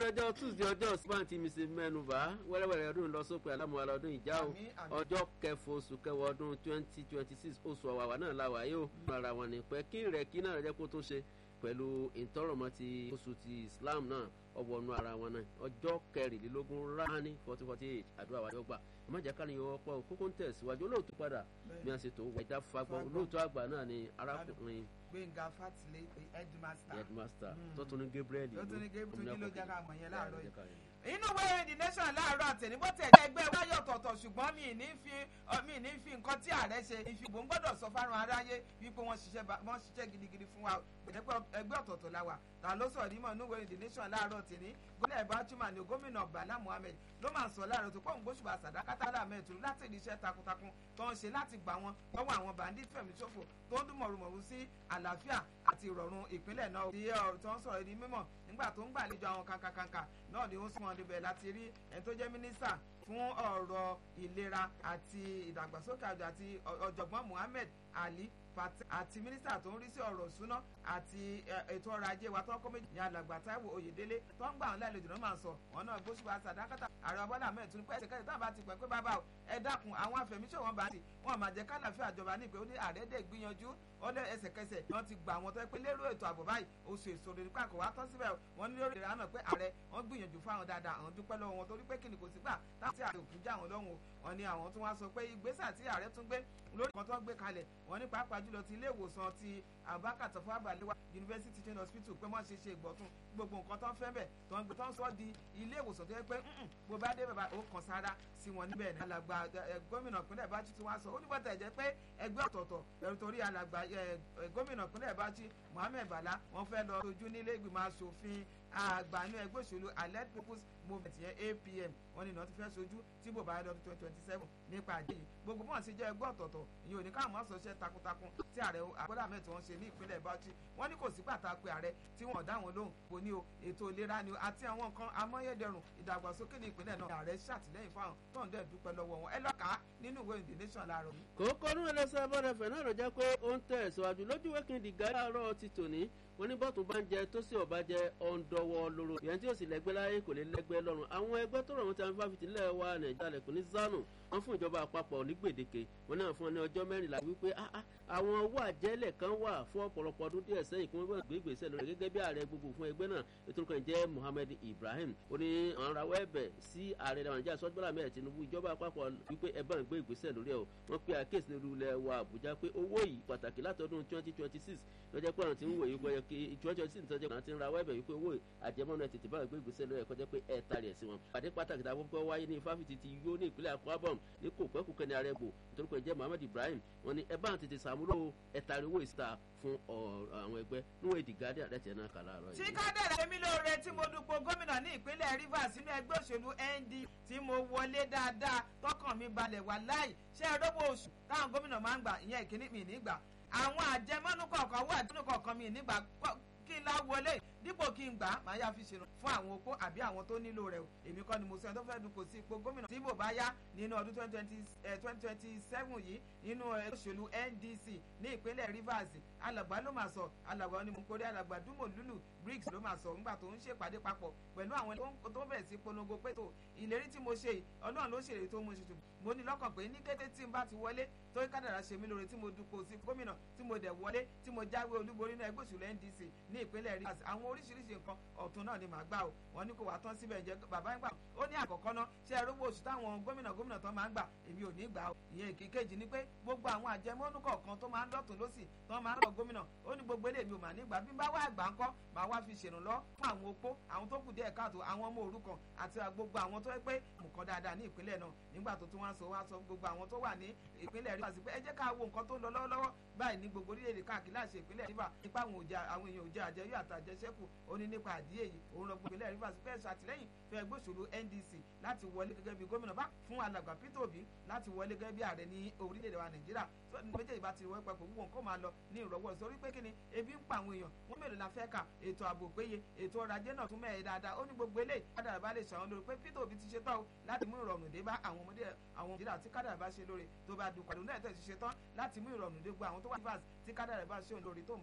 ọjọ́ tuesday ọjọ́ ṣùgbọ́n tí mrs mẹ́nuba wẹ́rẹ́wẹ́rẹ́ ọdún lọ sópin alámúhàlà ọdún ìjà o Àmín, àmín. ọjọ́ kẹfọ oṣù kẹwọ ọdún twenty twenty six oṣù ọ̀wàwà náà la wà yóò ara wọn ní pẹ́ kí rẹ̀ kí náà rẹ̀ jẹ́ kó tó ṣe pẹ̀lú ìtọ́rọ̀mọ́ ti oṣù ti islam náà ọwọ́nu ara wọn náà ọjọ́ kẹrìnlélógún rání fourteen forty eight àdúrà wájú ọgbà ẹ má jẹ́ ká ní yọwọ́ pọ̀ kókó ń tẹ̀síwájú olóòtú padà bí wọ́n ṣe tó wà ìdá fagbọ́n olóòtú àgbà náà ni arákùnrin gbẹ̀ngà fatile headmaster headmaster Mm. tó tún ní gabriel tó tún ní gébù tó jí ló jẹ́ ká mọ̀ yẹn láàárọ̀ yìí. yìí. inú wẹ́rẹ́ the nation láàárọ̀ àtẹ̀ní bó tẹ̀ ẹgbẹ́ wáyọ̀ ọ̀tọ̀ọ̀tọ̀ ṣùgbọ́n mi ní fi ọ, mi ní fi nǹkan tí ààrẹ ṣe ìfìbò ń gbọ́dọ̀ sọ fárun aráyé wípé wọ́n ṣiṣẹ́ ba- wọ́n ṣiṣẹ́ gidigidi fún wa gbẹ̀dẹ́pẹ́ ẹgbẹ́ ọ̀tọ̀ọ̀tọ̀ la wà ta ló sọ̀rọ̀ nímọ̀ inú wẹ́rẹ́ the nation láàárọ̀ tẹ̀ní gómìnà ìbátúmọ̀ ni gómìnà bala muhammed ló máa sọ láàárọ̀ tó pọ̀ ń gbóṣùbà sàdákátà láàmẹ́ ìtùrú láti ìdí iṣẹ́ takuntakun tó ń ṣe láti gbà wọn lọ́wọ́ àwọn bandit fẹ̀mí ṣòfò tó ń dún mọ̀rùmọ̀rù sí àlàáfíà àti ìrọ̀rùn ìpínlẹ̀ náà tí ọ̀rọ̀ tó ń sọ̀rọ̀ di mímọ̀ nígbà tó ń gbàlejò àwọn kankankanka náà ni ó sún wọn débẹ̀ láti rí ẹni tó jẹ́ mínísítà fún ọ̀rọ̀ ìlera àti ìdàgbàsókè àjọ àti ọ- ọ̀jọ̀gbọ́n muhammed ali pate àti mínísítà tó ń rí sí ọ̀rọ̀ ìṣúná àti ẹ, ètò ọrọ̀ ajé wa tó ń kọ́ méjì ní alàgbà táíwò oyèdélé tó ń gbà wọn lálejò náà máa ń sọ wọn náà gbóṣùbà sàdákàtà ààrẹ ọbọ̀lá ahmed tún pẹ́ ṣèkẹ́sì táwọn bá ti pẹ́ pé bàbá o ẹ dákun àwọn afẹ̀míṣòwò bá ti wọn máa jẹ́ kálàfíà àjọba ní ìpè ó ní ààrẹ dẹ̀ gbìyànjú ó lé ẹsẹ̀kẹsẹ̀ wọn ti gbà wọn tó yẹ pé lérò ètò ààbò báyìí oṣù èso rẹ̀ nípa kò wá tán síbẹ̀ wọn ní lórí ìrànà pé ààrẹ wọn gbìyànjú fáwọn dáadáa àwọn dúpẹ́ lọ́wọ́ wọn torí pé kí ni kò sí gbà táwọn ààrẹ òkú já wọn lọ́hùn o wọn ní àwọn tún wá sọ pé ìgbésẹ̀ tí ààrẹ tún gbé lórí kan tó ń gbé kalẹ̀ wọn ní pàápàá jùlọ ti ilé ìwòsàn ti abubakar tafawa balewa university teaching hospital pé wọ́n ṣe ṣe ìgbọ̀tún gbogbo nǹkan tó ń fẹ́ bẹ̀ tó ń gbé tó ń sọ di ilé ìwòsàn tó yẹ pé "Mm-mm, bó bá dé bàbá ó kàn sára sí wọn níbẹ̀ ní alàgbà ẹ, gómìnà ìpínlẹ̀ bájí tí wọ́n sọ ó ní bọ́tà ẹ̀jẹ̀ pé ẹgbẹ́ ọ̀tọ̀ọ̀tọ̀ ẹ̀rù torí alàgbà ẹ, ẹ, gómìnà ìpínlẹ̀ bájí mohammed bala wọ́n fẹ́ lọ sojú nílé ìgbìmọ̀ asòfin àgbà ní ẹgbẹ́ òṣèlú allied people's movement yẹn apm wọ́n ní iná ti fẹ́ sojú tí bò bá yẹ lọ́dún twenty twenty seven nípa àdé yìí gbogbo bọ́n ṣe jẹ́ ẹgbẹ́ ọ̀tọ̀ọ̀tọ̀ ìyẹn ò ní káwọn máa sọṣẹ́ takuntakun tí ààrẹ àgbọ́dà mẹ́tò wọn ṣe ní ìpínlẹ̀ bauchi wọ́n ní kò sí pàtàkì ààrẹ tí wọ́n dá wọn lóhùn kò ní o ètò ìlera ni o àti àwọn nǹkan amáyédẹrùn ìdàgbàsókè ní ìpínlẹ̀ náà ààrẹ ṣàtìlẹ́yìn fáwọn tó ń dẹ̀ dúpẹ́ lọ́wọ́ wọn ẹ lọ́ka nínú ìwé the nation láàárọ̀ yìí. kókó ní ẹlẹ́sẹ̀ abọ́dẹ̀fẹ̀ náà ló jẹ́ pé ó ń tẹ̀ síwájú lójú wẹ́kìndì gáàrọ̀ ti tòní wọn ní bọ́ọ̀tù bá ń jẹ tó sì ọ̀bá jẹ ọ̀ǹdọ̀wọ̀ lóró ìyẹn tí ó sì lẹ́gbẹ́ láyé kò lè lẹ́gbẹ́ lọ́rùn àwọn ẹgbẹ́ tó rọ̀ wọn ti àwọn fáfitì ńlẹ̀ wa nàìjíríà lẹ́kùn ní zanu wọn fún ìjọba àpapọ̀ ní gbèdéke wọn náà fún ọ ní ọjọ́ mẹ́rìnlá wípé ah, ah, àwọn owó àjẹlẹ̀ kan wà fún ọ̀pọ̀lọpọ̀ ọdún díẹ̀ sẹ́yìn kí wọ́n gbọ́dọ̀ gbé ìgbésẹ̀ lórí rẹ̀ gẹ́gẹ́ bí ààrẹ gbogbo fún ẹgbẹ́ náà ètò ìkànnì jẹ́ Muhammed Ibrahim ó ní àwọn rawọ́ ẹ̀bẹ̀ sí ààrẹ nàìjíríà sọ́jọ́lá mẹ́rin Tinubu ìjọba àpapọ̀ wípé ẹ bá ń gbé ìgbésẹ̀ lórí ẹ̀ o wọ́n pe àkíyèsí nílùú ilẹ̀ wa Àbújá pé owó yìí pàtàkì látọdún twenty twenty six lọ́jọ́ pé àwọn tí ń wòye gbọ́yọ kí twenty twenty six tọ́jú àwọn tí ń rawọ́ ẹ̀bẹ̀ wípé owó àjẹmọ́nà tètè bá gbé ìgbésẹ̀ lórí ẹ̀ kọjá pé ẹ̀ tari ẹ̀ sí wọn. pàdé pàtàkì tá a kọ́kọ́ wáyé ní fáfitì ti yó ní ìpínlẹ̀ Akwa Ibom ní kò pẹ́ kúkẹ́ ní arẹ́gbò nítorí pé jẹ́ Muhammed Ibrahim wọn ni ẹ bá tètè sàmúlò ẹ̀ tari owó ìsìta fún àwọn ẹgbẹ́ níwọ̀n èdè gádé àdẹ́tẹ̀ náà kà láàárọ̀ tí yìí. kádẹ́rẹ́ èmi lóore tí mo dupò gómìnà ní ìpínlẹ̀ Rivers nínú ẹgbẹ́ òṣèlú ND tí mo wọlé dáadáa tọkàn mi balẹ̀ wà láì ṣé ẹ rówó oṣù táwọn gómìnà máa ń gbà ìyẹn ìkíní mi nígbà àwọn àjẹmọ́nú kọ̀ọ̀kan wà àjẹmọ́nú kọ̀ọ̀kan mi nígbà kọ́- kí n lá wọlé dípò kí n gbà á máa yá fi ṣèrò fún àwọn opó àbí àwọn tó nílò rẹ̀ o èmi kọ́ ni mo sọ ẹni tó fẹ́ dupò sí ipò gómìnà tí bò bá yá nínú ọdún twenty twenty seven yìí nínú ẹgbẹ́ òṣèlú NDC ní ìpínlẹ̀ Rivers alàgbà ló máa sọ alàgbà ni mo kórè alàgbà dúmọ̀ lúlù briggs ló máa sọ nígbà tó ń ṣèpàdé papọ̀ pẹ̀lú àwọn tó- tó bẹ̀rẹ̀ sí polongo pé tó ìlérí tí mo ṣe yìí ọlọ́run ló ṣèlérí tó mú ṣètò mo ní lọ́kàn pé ní kété tí n bá ti wọlé tó kádàrá ṣe mí lóore tí mo dupò sí gómìnà tí mo dẹ̀ wọlé tí mo jáwé olúborí ní ẹgbẹ́ òṣèlú NDC ní ìpínlẹ̀ Rivers àwọn oríṣiríṣi nǹkan ọ̀tún náà ni màá gbà o wọ́n ní kò wá tán síbẹ̀ jẹ́ bàbá ń gbà ó ní àkọ́kọ́ náà ṣé ẹ rówó oṣù táwọn gómìnà gómìnà tán máa ń gbà èmi ò ní gbà o ìyẹn ìkékejì ni pé gbogbo àwọn àjẹmọ́nú kọ̀ọ̀kan tó máa ń dọ̀tún lọ́sì tán máa ń lọ gómìnà ó ní gbogbo eléyìí mi ò mà ní gbà bí n bá wá àgbà ńkọ́ màá wá fi ṣèrànlọ́ fún àwọn opó àwọn tó kù díẹ̀ káàtó àwọn ọmọ òrukàn àti gbogbo àwọn tó yẹ pé nǹkan dáadáa ní ìpínlẹ̀ náà nígbà tó tún wá sọ wá sọ gbogbo àwọn tó wà ní ìpínlẹ̀ Rivers pé ẹ jẹ́ ká wo nǹkan tó ń lọ lọ́wọ́lọ́wọ́ báyìí ní gbogbo orílẹ̀-èdè káàkiri láti ìpínlẹ̀ Rivers nípa àwọn òjà àwọn èèyàn òjà àjẹyó àtàjẹsẹ́kù ó ní nípa àdíyè yìí òun lọ gbogbo ìpínlẹ̀ Rivers fẹ́ ṣàtìlẹ́yìn fún ẹgbẹ́ òṣèlú NDC láti wọlé gẹ́gẹ́ bí gómìnà bá fún alàgbà Peter Obi láti wọlé gẹ́gẹ́ bí ààrẹ ní orílẹ̀-èdè wa Nàìjíríà tó ní méjèèjì bá ti wọ́ papọ̀ gbogbo nǹkan máa lọ ní ìrọ̀wọ́ sórí pé kí ni ebi ń pa àwọn èèyàn wọ́n mélòó la fẹ́ kà ètò ààbò péye ètò ọrọ̀ ajé náà tún mẹ́ẹ̀ẹ́ dáadáa ó ní gbogbo eléyìí kádàrà bá lè ṣàwọn lórí pé Peter Obi ti ṣe tán o láti mú ìrọ̀rùn dé bá àwọn ọmọdé àwọn Nàìjíríà tí kádàrà bá ṣe lóore tó bá dùn pàdé náà tẹ̀ ti ṣe tán láti mú ìrọ̀rùn dé gbọ́ àwọn tó wà ní Rivers tí kádàrà bá ṣe òun lórí tó ń